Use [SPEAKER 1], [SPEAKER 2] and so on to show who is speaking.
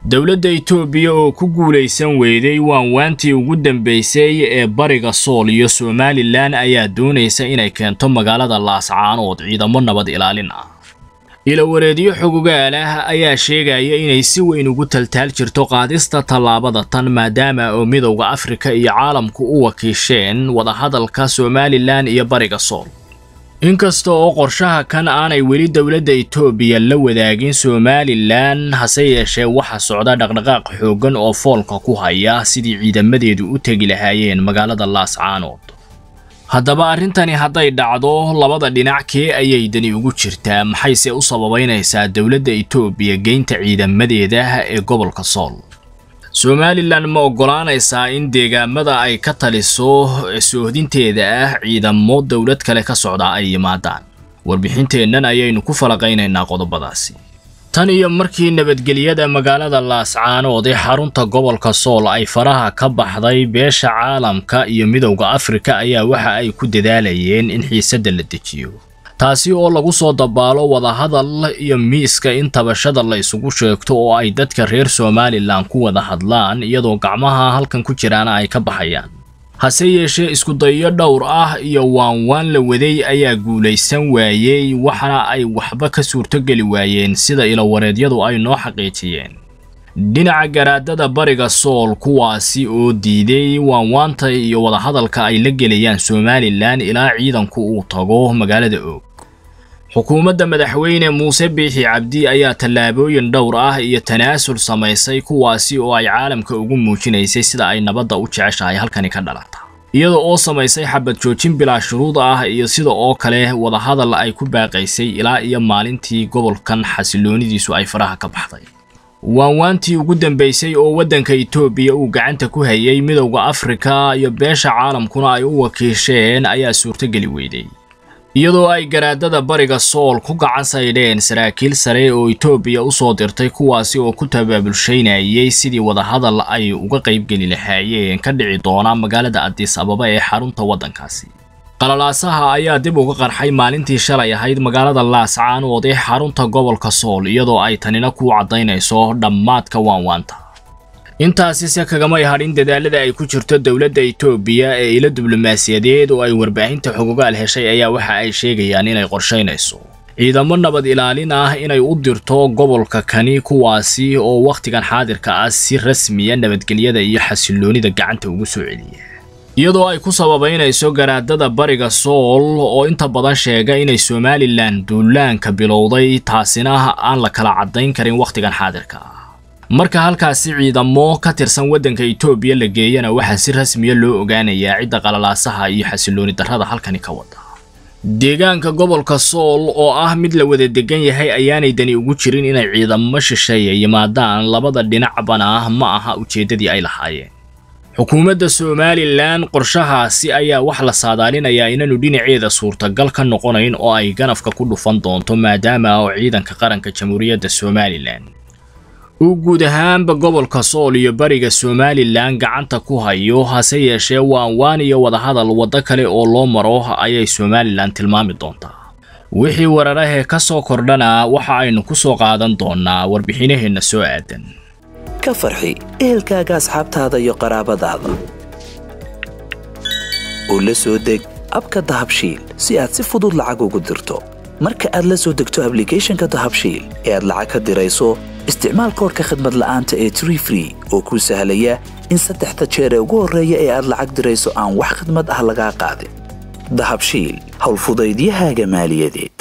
[SPEAKER 1] dowladda itoobiya oo ku guulaysan weyday waanwaantii ugu dambaysay ee bariga sool iyo somalilan ayaa doonaysa inay keento magaalada laascaanood ciidamo nabad ilaalin ah ilawareedyo xogogaal ah ayaa sheegaya inay si weyn ugu taltaal jirto qaadista tallaabada tan maadaama oo midowda afrika iyo caalamku u wakiisheen wadahadalka somalilan iyo bariga sool inkasta oo qorshaha kan aanay weli dowladda itoobiya la wadaagin somalilan hase yeeshee waxa socda dhaqdhaqaaq xooggan oo foolka ku haya sidii ciidamadeedu u tegi lahaayeen magaalada laascaanood haddaba arrintani hadday dhacdo labada dhinac kee ayay dani ugu jirtaa maxayse u sababaynaysaa dowladda itoobiya geynta ciidamadeeda ee gobolka sool somalilan ma oggolaanaysaa in deegaamada ay ka taliso soohdinteeda ah ciidamo dowlad kale ka socda ay yimaadaan warbixinteennan ayaynu ku falaqaynaynaa qodobadaasi tan iyo markii nabadgelyada magaalada laascaanood ee xarunta gobolka sool ay faraha ka baxday beesha caalamka iyo midowda afrika ayaa waxa ay ku dadaalayeen in xiisadda la dejiyo taasi oo lagu soo dabaalo wadahadal iyo miiska in tabashada la isugu sheegto oo ay dadka reer somalilan ku wada hadlaan iyadoo gacmaha halkan ku jiraana ay ka baxayaan hase yeeshee iskudayo dhowr ah iyo waanwaan la waday ayaa guulaysan waayey waxana ay waxba ka suurtogeli waayeen sida ilawareedyadu ay noo xaqiijiyeen dhinaca garaadada bariga sool kuwaasi oo diiday waanwaanta iyo wadahadalka ay la gelayaan somalilan ilaa ciidanku uu tago magaalada oog xukuumadda madaxweyne muuse biixi cabdi ayaa tallaabooyin dhowr ah iyo tanaasul samaysay kuwaasi oo ay caalamka ugu muujinaysay sida ay nabadda u jeceshahay halkani ka dhalata iyada oo samaysay xabad joojin bilaa shuruud ah iyo sida oo kale wadahadal ay ku baaqaysay ilaa iyo maalintii gobolkan xasiloonidiisu ay faraha ka baxday waanwaantii ugu dambaysay oo waddanka itoobiya uu gacanta ku hayay midowda afrika iyo beesha caalamkuna ay u wakiisheen ayaa suurtogeli weyday iyadoo ay garaadada bariga sool ku gacan saydheen saraakiil sare oo itoobiya u soo dirtay kuwaasi oo ku tabaabulshaynayay sidii wadahadal ay uga qaybgeli lahaayeen ka dhici doona magaalada adis ababa ee xarunta waddankaasi qalalaasaha ayaa dib uga qarxay maalintii shalay ahayd magaalada laascaanood ee xarunta gobolka sool iyadoo ay tanina ku caddaynayso dhammaadka waanwaanta intaasi se kagamay hadhin dadaalada ay ku jirto dowladda itoobiya ee ilo diblomaasiyadeed oo ay warbaahinta xogogaal heshay ayaa waxa ay sheegayaan inay qorshaynayso ciidamo nabad ilaalin ah inay u dirto gobolka kani kuwaasi oo wakhtigan xaadirka ah si rasmiya nabadgelyada iyo xasiloonida gacanta ugu soo celiya iyadoo ay ku sababaynayso garaadada bariga sool oo inta badan sheega inay somalilan duulaanka bilowday taasina aan la kala caddayn karin wakhtigan xaadirka ah marka halkaasi ciidamo ka tirsan waddanka itoobiya la geeyana waxaa si rasmiya loo ogaanayaa cidda qalalaasaha iyo xasilooni darrada halkani ka wada deegaanka gobolka sool oo ah mid la wada degan yahay ayaanay dani ugu jirin inay ciidamo shisheeya yimaadaan labada dhinacbana ma aha ujeeddadii ay lahaayeen xukuumadda somalilan qorshahaasi ayaa wax la saadaalinayaa inaanu dhinaceeda suurtagal ka noqonayn oo ay ganafka ku dhufan doonto maadaama oo ciidanka qaranka jamhuuriyadda somalilan uu guud ahaanba gobolka sool iyo bariga somalilan gacanta ku hayo hase yeeshee waanwaan iyo wadahadal waddo kale oo loo maro ayay somalilan tilmaami doontaa wixii wararahee ka soo kordhana waxa aynu ku soo qaadan doonnaa warbixinaheenna soo aadan
[SPEAKER 2] ka farxi ehelkaaga asxaabtaada iyo qaraabadaada oo la soo deg abka dahabshiil si aad si fudud lacag ugu dirto marka aad la soo degto ablicathonka dahabshiil ee aad lacag ka dirayso isticmaal koorka khadmad la'aanta ee tree free oo kuu sahlaya in saddexda jeer ee ugu horreeya ee aad lacag dirayso aan wax khidmad ah lagaa qaadin dahabshiil howlfudaydiyahaaga maaliyadeed